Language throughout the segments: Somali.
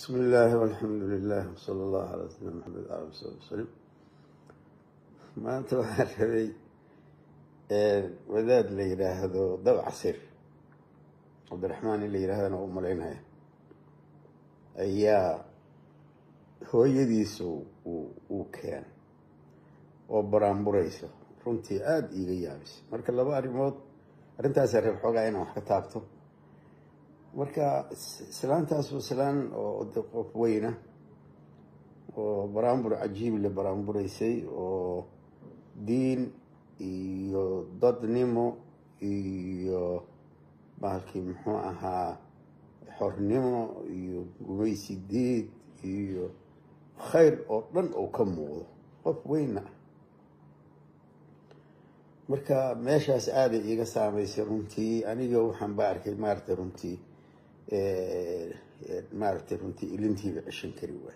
bismi illaahi walxamdu lilah wsala allahu calaa sayidina maxamed ali wasabi wasalim maanta waxaan rabay wadaad la yidhaahdo dabcasir cabdiraxmaan in la yidhahdana u malaynaya ayaa hooyadiisa uu keenay oo baraanburaysa runtii aada iiga yaabisay marka laba arrimood arrintaasa reer xoogaa inaan wax ka taabto marka islaantaas waa islaan oo de qof weyna oo baraanbur cajiib le baraanburaysay oo diin iyo dadnimo iyo bahalkii muxuu ahaa xornimo iyo gumaysi diid iyo khayr oo dhan oo ka muuqdo qof weyna ah marka meeshaas aaday iiga saameysay runtii aniga waxaan ba arkay maaragtay runtii maaragtay runtii ilintiiba ceshan kari waay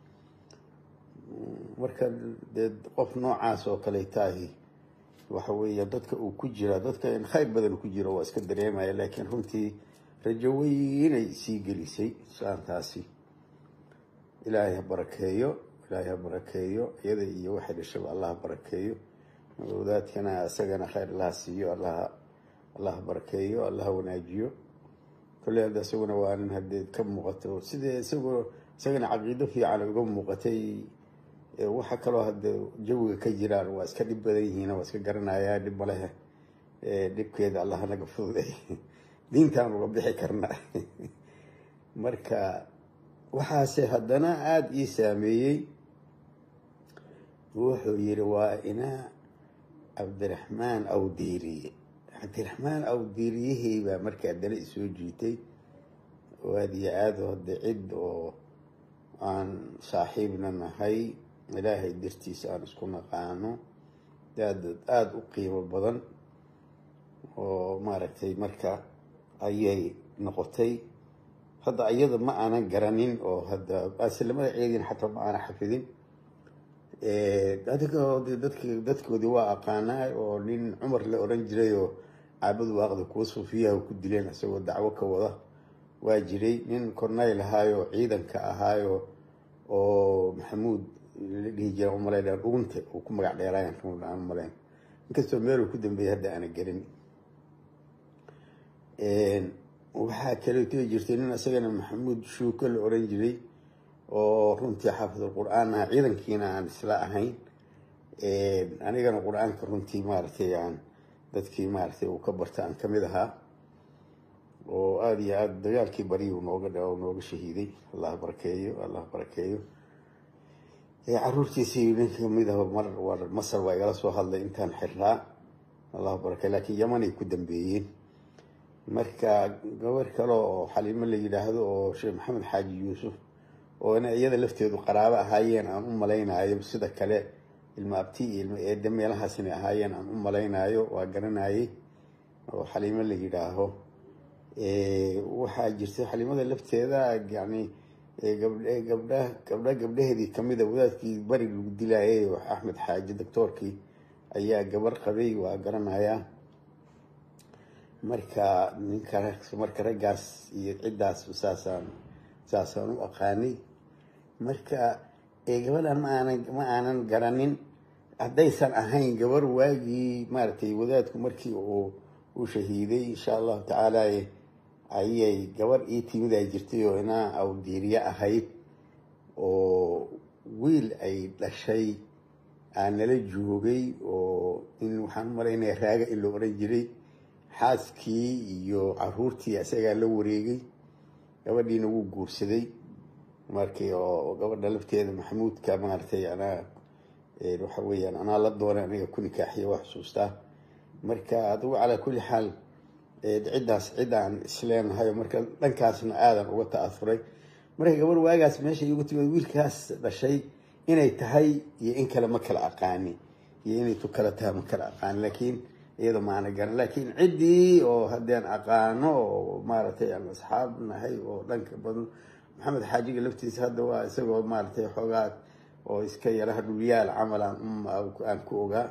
marka dee qof noocaas oo kale tahi waxa weeya dadka uu ku jira dadka in khayr badan ku jiro waa iska dareemaya laakiin runtii rajo weynay sii gelisay saantaasi ilaahay ha barakeeyo ilaahay ha barakeeyo iyada iyo waxay dhashaba allah ha barakeeyo wadaadkana isagana khayr allaha siiyo allaha allaha barakeeyo allaha wanaajiyo kolley hadda isaguna waa nin haddee ka muuqato sidee isagoo isagana caqiido fiican uga muuqatay waxa kaloo hadde jawiga ka jiraan waa iska dhib badan yihiin waa iska garanayaa dhib malehe dhibkeeda allah naga fududay diintaan uga bixi karnaa marka waxaase haddana aada ii saameeyey wuxuu yidhi waa inaa cabdiraxmaan awdiiriye cabdiraxmaan awdiiriyahey baa marka haddana isoo jiitay oo aada iyo aada hadde cid oo aan saaxiibna nahay ilaahay dartiisa aan isku naqaano aad aada u qiimo badan oo maaragtay marka ayay noqotay hadda iyada ma aanan garanin oo hadda aslamada ceedin xataa ma aanan xafidin adiga dadk dadkoodii waa aqaanaa oo nin cumar la oran jiray oo caabad waaqda kuwa suufiyaha ku dileen isagoo dacwo ka wada waa jiray nin cornayl ahaayo ciidanka ahaayo oo maxamuud la dhihi jira umalayn dhugunta uu ku magac dheeraayan aan umalayn inkastoo meeluu ku dambeeyay hadda aana gelin waxaa kaleeto jirtay nin isagana maxamuud shuuko la oran jiray oo runtii xaafidul qur-aan ah ciidankiina aan isla ahayn anigana qur-aanka runtii maaragtay aan dadkii maaragtay uu ka barta aan kamid ahaa oo aada iyo aada dagaalkii bariyu nooga nooga shahiiday allah barakeeyo allah barakeeyo caruurtiisii nin kamid ah mar war masar waa igala soo hadlay intaan xirraa allah barakeeyo laakiin yamanay ku dambeeyeen marka gabar kale oo xaliimo la yidhaahdo oo sheekh maxamed xaaji yuusuf oo ina iyada lafteedu qaraabo ahaayeen aan u malaynayo sida kale ilma abti iyo ilma eede meelahaas inay ahaayeen aan u malaynayo waa garanayay oo xaliimo la yidhaaho waxaa jirtay xaliimada lafteeda yani gabdh gabdha gabdha gabdhaheedii kamida wadaadkii bari lagu dilayay oo axmed xaaji doctoorkii ayaa gabar qabay waa garanayaa marka ninka marka raggaas iyo ciddaas saasaan saasaan u aqaanay marka gabadhan ma aanan ma aanan garanin haddaysan ahayn gabar waagii maaragtay wadaadku markii uu uu shahiiday insha allahu tacaala ayay gabar ii timid ay jirtay oo inaa awdiiriye ahayd oo wiil ay dhashay aan nala joogay oo in waxaan umalaynaya raaga in la oran jiray xaaskii iyo caruurtii isagaa la wareegay gabadhiina wuu guursaday markii oo gabadha lafteeda maxamuudka maaragtay anaa waxa weeyaan anaa la doonay aniga ku nikaaxiya waa xusuustaa marka adigu calaa kulli xaal ciddaas ciddaan isleenahay marka dhankaasna aadan uga ta'asuray marka gabar waagaas meesha igu timid wiilkaas dhashay inay tahay iyo in kale ma kala aqaani iyo inay tu kala tahay ma kala aqaani laakiin iyada maana garan laakiin ciddii oo haddeen aqaano oo maaragtay aan asxaab nahay oo dhanka badan maxamed xaajiga laftiisa hadda waa isagoo maaragtay xoogaa oo iska yaraha dhulyaal camal aan ku ogaa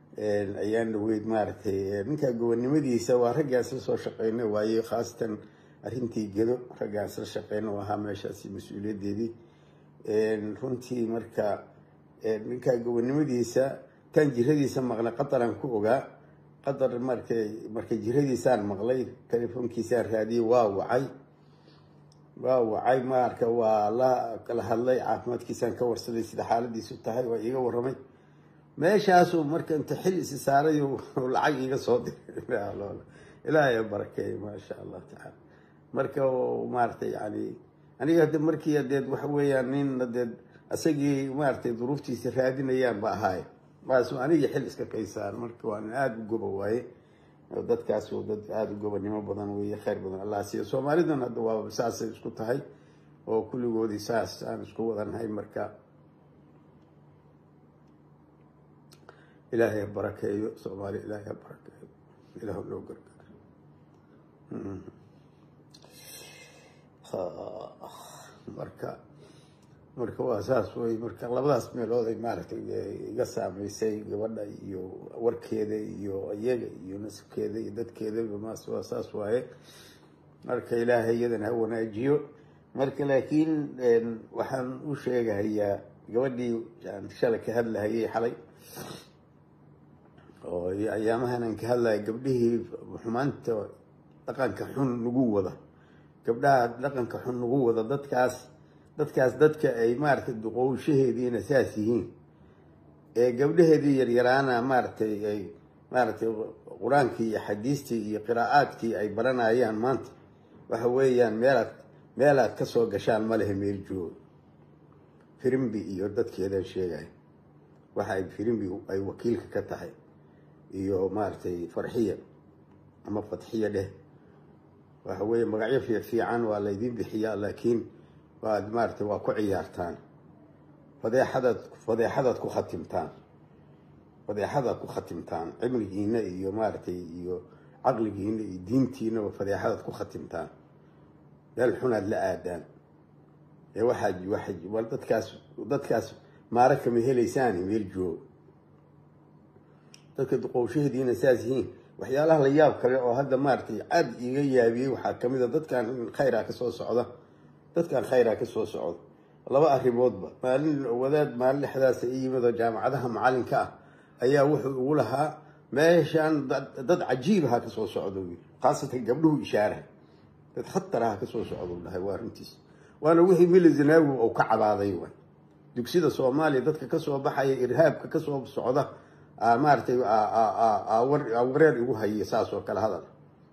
ayaan dhaweyd maaragtay ninka gobonnimadiisa waa raggaan isla soo shaqeynay waaye khaasatan arrintii gedo raggaan isla shaqeyna u ahaa meeshaasi mas-uuliyaddeedii runtii marka ninkaa gobonimadiisa tan jiradiisa maqlay qataran ku ogaa qatar markay markay jiradiisaan maqlay telefoonkiisaan raadiyey waa wacay waa wacay marka waa la kala hadlay caafimaadkiisaan ka warsaday sida xaaladiisu tahay waa iiga warramay meeshaasuu marka inta xil isi saaray lacag iiga soo diray ilaahay barakeeyo maasha allah tacaala marka maaragtay yani aniga hade markii adeed waxa weeyaan nin adeed isagii maaragtay duruuftiisa raadinayaan ba ahaay maasu anigii xil iska kaysaan marka waa nin aada u goba waaye dadkaas dad aada u gobanimo badan weeye khayr badan allah siiyo soomaalidan hadda waa saasay isku tahay oo kulligoodii saas aan isku wadanhay marka ilaahay ha barakeeyo soomaaliya ilaahay ha barakeeyo ilaah loo gargaaro marka marka waa saas wey marka labadaas meelood ay maaragtay iga saameysay gabadha iyo warkeeda iyo iyaga iyo nasabkeeda iyo dadkeedaba maas waa saas waaye marka ilaahay iyadana ha wanaajiyo marka laakiin waxaan u sheegahayaa gabadhii aan shalay ka hadlahayay xalay oo ayaamahan aan ka hadlaya gabdhihii xumaanta dhaqanka xun nagu wada gabdhaha dhaqanka xun nagu wada dadkaas dadkaas dadka ay maaragtay duqowshaheediina saas yihiin ee gabdhaheedii yaryaraana maaragtay ay maaragtay qur-aankii iyo xadiistii iyo qiraa'aadkii ay baranayaan maanta waxa weeyaan meelaad meelaad ka soo gashaan ma lehe meel jooga firimbi iyo dadkeedan sheegaya waxa ay firimbi ay wakiilka ka tahay iyo maaragtay farxiya ama fatxiya dheh waxa weeye magacyo fiifiican waa laydin bixiyaa laakiin waad maaragtay waa ku ciyaartaan fadeexadaad fadeexadaad ku khatimtaan fadeexadaad ku khatimtaan cimrigiina iyo maaragtay iyo caqligiina iyo diintiinaba fadeexadaad ku khatimtaan meel xunaad la aadaan ee waxaad waa dadkaas dadkaas maara kama helaysaani meel jooga dadka duqowshahadiina saas yihiin waxyaalaha la yaab kale oo hadda maaragtay cad iga yaabiyey waxaa kamid a dadkan khayraa kasoo socda dadkan khayraa kasoo socda laba arrimoodba maalin wadaad maalin dhexdaasa i yimid oo jaamacadaha macalinka ah ayaa wuxuu ugu lahaa meeshaan dad cajiibaha kasoo socda wy khaasatan gabdhuhu ishaaraha dad khataraha kasoo socda dhahay waa runtiis waana wixii mili zanaawi uu ka cabaaday wa dugsida soomaaliya dadka kasoo baxaya irhaabka kasoo socda maaragtay wareer igu hayay saas oo kale hadal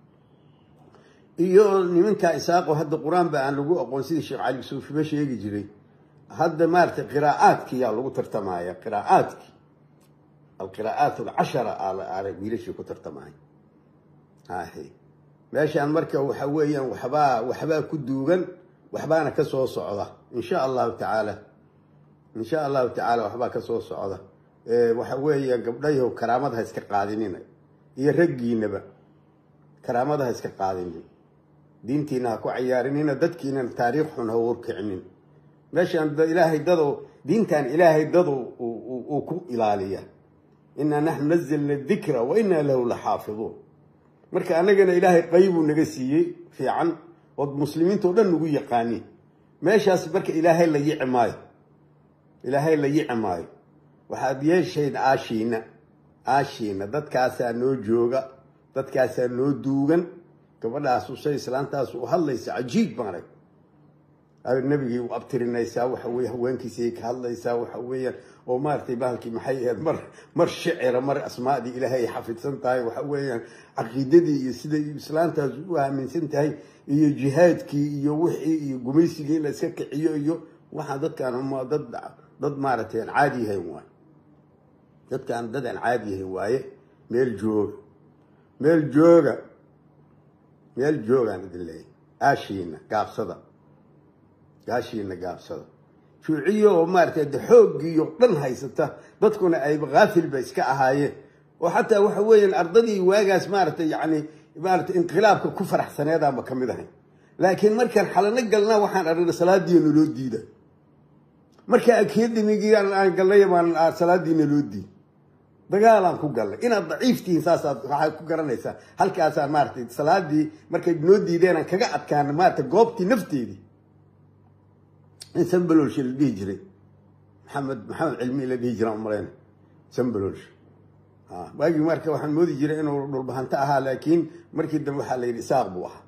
iyo nimanka isaaqo hadda qur-aanba aan lagu aqoon sidii sheekh cali suufiba sheegi jiray hadda maaragtay qiraa'aadki yaa lagu tartamaya qiraa'aadki alqiraa'aat alcashara aala wiilashii ku tartamaya ahe meeshaan marka waxa weeyaan waxbaa waxbaa ku duugan waxbaana kasoo socda insha allahu tacaala insha allahu tacaala waxbaa kasoo socda waxa weeya gabdhayahow karaamada ha iska qaadinina iyo raggiinaba karaamada ha iska qaadinin diintiina ha ku cayaarinina dadkiina taariikh xun ha warkicinin meeshaan ilaahay dado diintan ilaahay dado uu ku ilaaliya inaa naxnu nazalna dikra wa inaa lahu la xaafiduun marka annagana ilaahay qaybuu naga siiyey fiican ood muslimiinta o dhan nagu yaqaaniin meeshaas marka ilaahay la yici maayo ilaahay la yici maayo waxaad yeeshayn aashiina aashiina dadkaasaa noo jooga dadkaasaa noo duugan gabadhaas usay islaantaas u hadlaysa cajiib maarag nabigii u abtirinaysaa waxa weye haweenkiisay ka hadlaysaa waxa weeyaan oo maaragtay bahalkii maxay ahayd mar mar shicira mar asmaadii ilaahay ay xafidsan tahay waxa weeyaan caqiidadii iyo siday islaantaas u aaminsan tahay iyo jihaadkii iyo wixii iyo gumaysigii in la iska kiciyo iyo waxaa dadkaan dad dad maaragtay aan caadi yahayn waaye dadkaan dad aan caadi yahayn waaye meel jooga meel jooga meel joogaan idin leeyahy aashiina gaabsada gaashiina gaabsada shuuciyo oo maaragtay de xooggiiyo dhan haysata dadkuna ayba haafilba iska ahaayeen oo xataa waxa weeyaan ardadii waagaas maaragtay yacni maaragtay inqilaabka ku faraxsaneedaanba ka mid ahay laakiin markaan xalano galnaa waxaan aragna salaadiina loo diida marka akademigii aan galnay baan salaadiina loo diid dagaalaan ku gallay inaad daciiftihiin saasaad waxaad ku garanaysaa halkaasaan maaratay salaadii markay noo diideenaan kaga adkaana maarata goobtii nafteedii in sambalolshe la dhihi jiray maxamed maxamed cilmi la dhihi jiraan umalayna sambalolshe waagii marka waxaan moodi jiray inuu dhulbahanto ahaa laakiin markii dambe waxaa la yidhi isaaq buu ahaa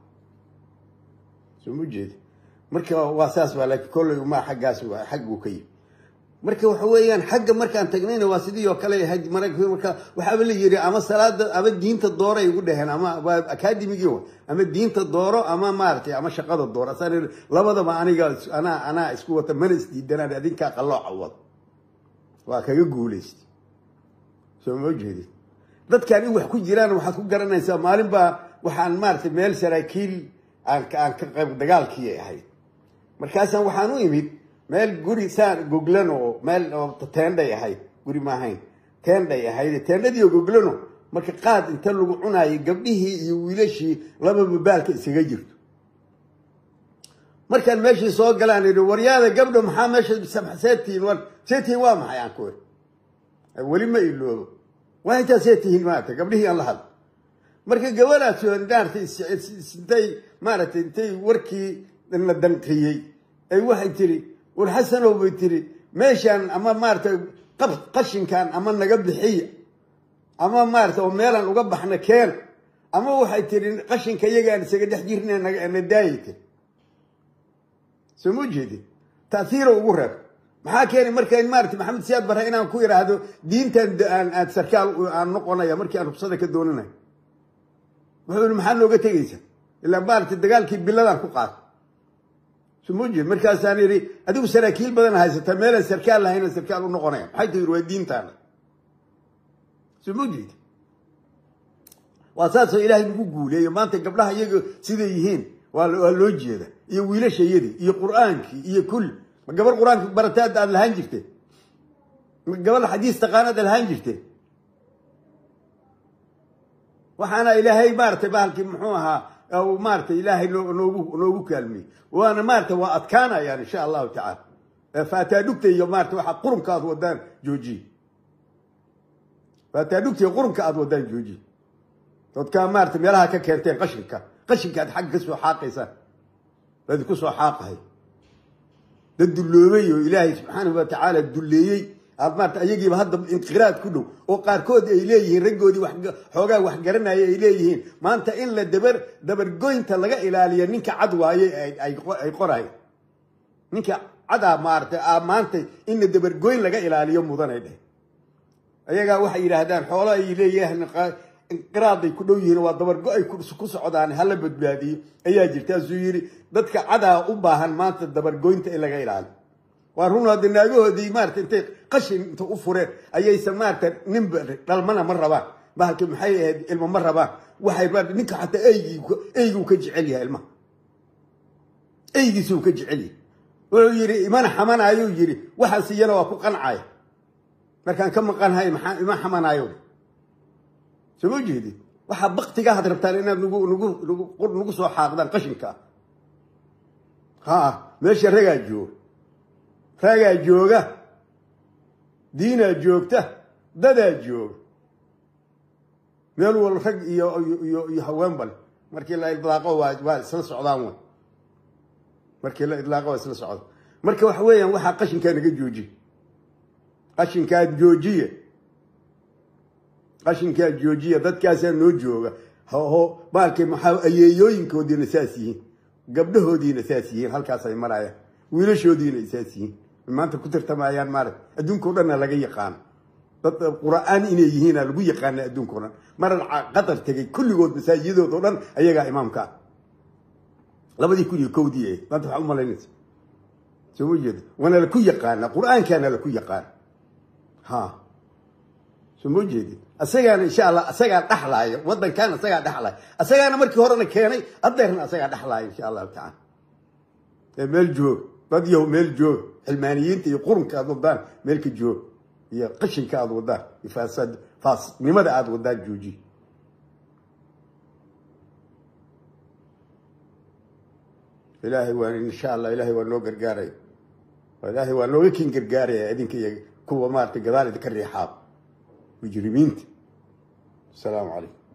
soo ma jeedi marka waa saas waa laakiin kolley umaa xaggaas waa xagguu ka yimi marka waxa weeyaan xagga markaan tagnayna waa sidii oo kale ahayd marka waxaaba la yiri ama salaada ama diinta dooro ay ugu dhaheen ama waa academigii wa ama diinta dooro ama maaragtay ama shaqada dooro asaan labadaba aniga anaa anaa isku wata mana isdiidanaan adinkaa qallooca wad waa kaga guulaystay soo ma jeedid dadkaan in wax ku jiraan waxaad ku garanaysaa maalin baa waxaan maaragtay meel saraakiil aan aan ka qayb dagaalkii ahayd markaasaan waxaan u imid meel guri saan goglan oo meel oo teendhay ahayd guri ma ahayn teendhay ahayd teendhadii oo goglano marka qaad inta lagu cunaayay gabdhihii iyo wiilashii lababa baalka isaga jirto markaan meeshii soo galaan idhi waryaada gabdho maxaa meesha seetihiin war seetihiin waa maxay aan ku iri weli ma iloobo waa intaa seetihiin maarata gabdhihii aan la hadlo marka gabadhaas maarata intay maaragtay intay warkii la danqiyey ay waxay tiri war xasanow bay tiri meeshaan ama maaratay qashinkan ama naga bixiya ama maarata oo meelaan uga baxna keen ama waxay tiri qashinka iyagaan isaga dhex jirna na daayay tiri soo ma jeedin taaiiro ugu reeb maxaa keenay marka maarata maxamed siyaad barre inaan ku idhaahdo diintan aan sarkaal aan noqonaya markii aan rubsada ka doonanayo wuxuu yihi maxaa nooga tegaysa ilaa maarata dagaalkii biladaan ku qaata sumuje markaasaan idhi adigu saraakiil badan haysata meelaan sarkaal lahayna sarkaal u noqonaya maxay tii waa diintaana sumujed waa saasoo ilaahay nagu guuleeyo maanta gabdhaha iyaga siday yihiin waa loo jeeda iyo wiilashayadii iyo qur-aankii iyo kulli ma gabar qur-aanka barataad aad lahaan jirteen ma gabadha xadiis taqaanaad lahaan jirteen waxaana ilaahay maaratay bahalkii muxuu ahaa maaratay ilaahay noogu noogu kaalmiyey waana maarata waa adkaanayaan insha allahu tacaala faataadhugta iyo maarata waxaa qurunka aad wadaan joojiye faataadhugta iyo qurunka aad wadaan joojiye dadkaa maarata meelaha ka keenteen qashinka qashinka aad xagga ka soo xaaqaysaan baad ku soo xaaqahay dad dulloobay oo ilaahay subxaanahu watacaala dulleeyey aad maarata ayagiiba hadda inqiraad ku dhow oo qaarkood ay leeyihiin raggoodii xoogaa wax garanaya ay leeyihiin maanta in la dabar dabargoynta laga ilaaliyo ninka cad waaye ay qorayan ninka cadaa maarata maanta in la dabargoyn laga ilaaliyo mudanay dheh ayagaa waxay yidhaahdaan xoolo ay leeyihiin inqiraaday ku dhow yihiin waa dabargo ay ku socdaan hala badbaadiyo ayaa jirta asuu yidhi dadka cadaa u baahan maanta dabargoynta in laga ilaaliyo waa run hadda naagahoodii maarata intay qashin inta u fureen ayaysan maarata ninba dhalmana ma rabaan bahalki maxay ahayd ilmo ma rabaan waxay ninka xataa eygii eyguu ka jecel yahay ilmaha eygiisuu ka jecel yahay wuxuu yidhi imana xamanayuu yidhi waxaas iyana waa ku qancaya markaan ka maqanhay maxaa ima xamanaayo soo ma jeedid waxaa baktigaahad rabtaan inaad nagu nagu nagu nagu soo xaaqdaan qashinka ha meesha ragaa jooga ragaa jooga diinaa joogta dadaa jooga meel wal rag iyo iyo iyo haween bale markii la idlaaqo waa waa isla socdaan way markii la idlaaqo waa isla socda marka waxa weeyaan waxaa qashinkaa naga joojiye qashinkaa joojiye qashinkaa joojiya dadkaasaa noo jooga ho baalkay maxaa ayeeyooyinkoodiina saas yihiin gabdhahoodiina saas yihiin halkaas ay marayaan wiilashoodiina ay saas yihiin maanta ku tartamayaan maarata adduunka o dhanna laga yaqaano dad qur-aan inay yihiina lagu yaqaana adduunka o dhan maran qatar tegay kulligood masaajidood oo dhan ayagaa imaamka ah labadii kun iyo kowdii eh maanta waxaa u malaynaysa soo ma jeeda waana laku yaqaana qur-aankaana laku yaqaana ha soo ma jeedin asagaana insha allah asagaa dhaxlaayo wadankan asagaa dhaxlaayo asagaana markii horena keenay adeerna asagaa dhaxlaayo insha allahu tacala ee meel joog dad yahow meel joog xilmaaniyiinta iyo qurunka aad wadaan meelka joog iyo qashinka aad wadaan iyo faasad faasnimada aad wadaan jooji ilaahay waa insha allah ilaahay waa noo gargaaraya ilaahay waa nooga kin gargaaraya idinka iyo kuwa maarata gadaal idinka riixaab mujrimiinta asalaamu calaykum